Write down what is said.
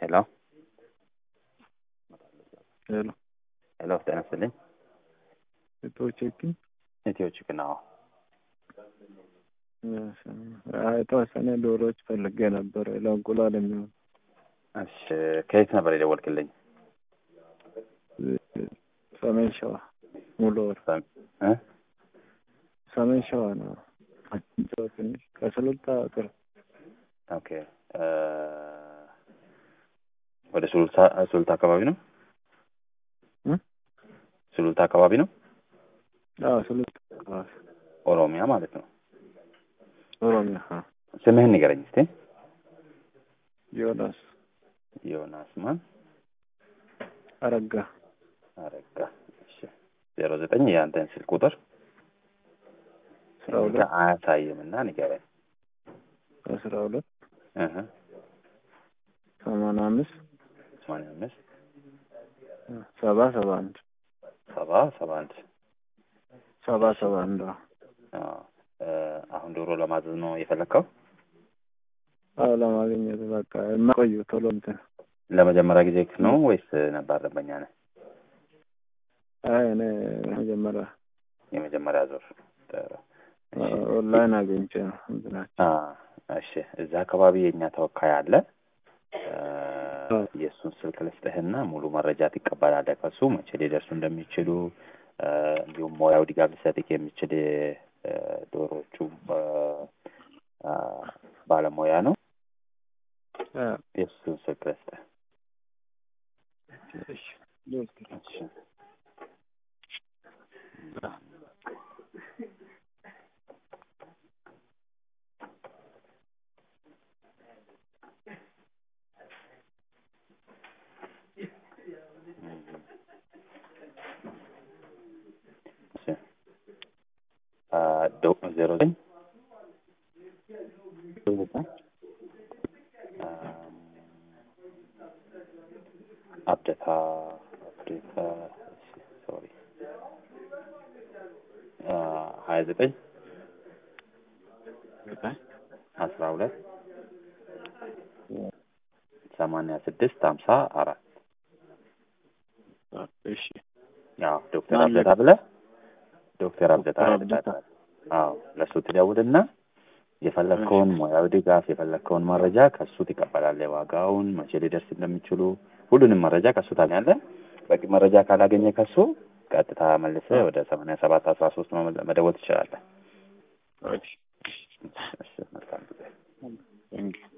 ሄሎ ሄሎ ሄሎ፣ ጤና ይስጥልኝ። ሴቶችክን ኢትዮ ቺክን ነው። የተወሰነ ዶሮዎች ፈልጌ ነበር ለእንቁላል የሚሆን እሺ፣ ከየት ነበር የደወልክልኝ? ሰሜን ሸዋ ሙሉ ወር እ? ሰሜን ሸዋ ነው። አጭንጫው ትንሽ ከስልጣ ቅርብ ኦኬ እ ወደ ሱሉልታ ሱሉልታ አካባቢ ነው። እ? ሱሉልታ አካባቢ ነው። አዎ ስልጣ አካባቢ ኦሮሚያ ማለት ነው። ኦሮሚያ አ ስምህን ንገረኝ እስቲ። ዮናስ ዮናስ ማን? አረጋ አረጋ። እሺ ዜሮ ዘጠኝ የአንተን ስልክ ቁጥር አስራ ሁለት አያሳይም እና ንገረኝ። አስራ ሁለት እህ ሰማንያ አምስት ሰማንያ አምስት ሰባ ሰባ አንድ ሰባ ሰባ አንድ ሰባ ሰባ አንድ አዎ አዎ። እ አሁን ዶሮ ለማዘዝ ነው የፈለግከው? አዎ ለማግኘት በቃ የማቆዩ ቶሎ እንትን ለመጀመሪያ ጊዜ ነው ወይስ ነባር ደንበኛ ነህ? አይ እኔ መጀመሪያ የመጀመሪያ ዙር ጥሩ። እሺ። ኦንላይን አግኝቼ ነው እንትናቸው አ እሺ እዛ አካባቢ የእኛ ተወካይ አለ። እ አ የእሱን ስልክ ልስጥህና ሙሉ መረጃ ትቀበላለህ ከሱ መቼ ሊደርሱ እንደሚችሉ እ እንዲሁም ሙያው ድጋፍ ሊሰጥህ የሚችል እ ዶሮዎቹ እ አ ባለሙያ ነው። አ የእሱን ስልክ ልስጥህ። እሺ ልወስድ እሺ እሺ አ ዶ ዜሮ ዘጠኝ አም አብደታ አብደታ ሶሪ አ ሀያ ዘጠኝ አስራ ሁለት ሰማንያ ስድስት ሀምሳ አራት እሺ አዎ ዶክተር ማን አብደታ ብለህ ዶክተር አብደታ ዶክተር አብደታ። አዎ ለእሱ ትደውልና የፈለግከውን ሙያዊ ድጋፍ የፈለግከውን መረጃ ከእሱ ትቀበላለህ። ዋጋውን፣ መቼ ሊደርስ እንደሚችሉ ሁሉንም መረጃ ከእሱ ታገኛለህ። በቂ መረጃ ካላገኘ ከእሱ ቀጥታ መልሰህ ወደ ሰማንያ ሰባት አስራ ሶስት መደወል ትችላለህ። እሺ እሺ መልካም ጊዜ። ቴንኪው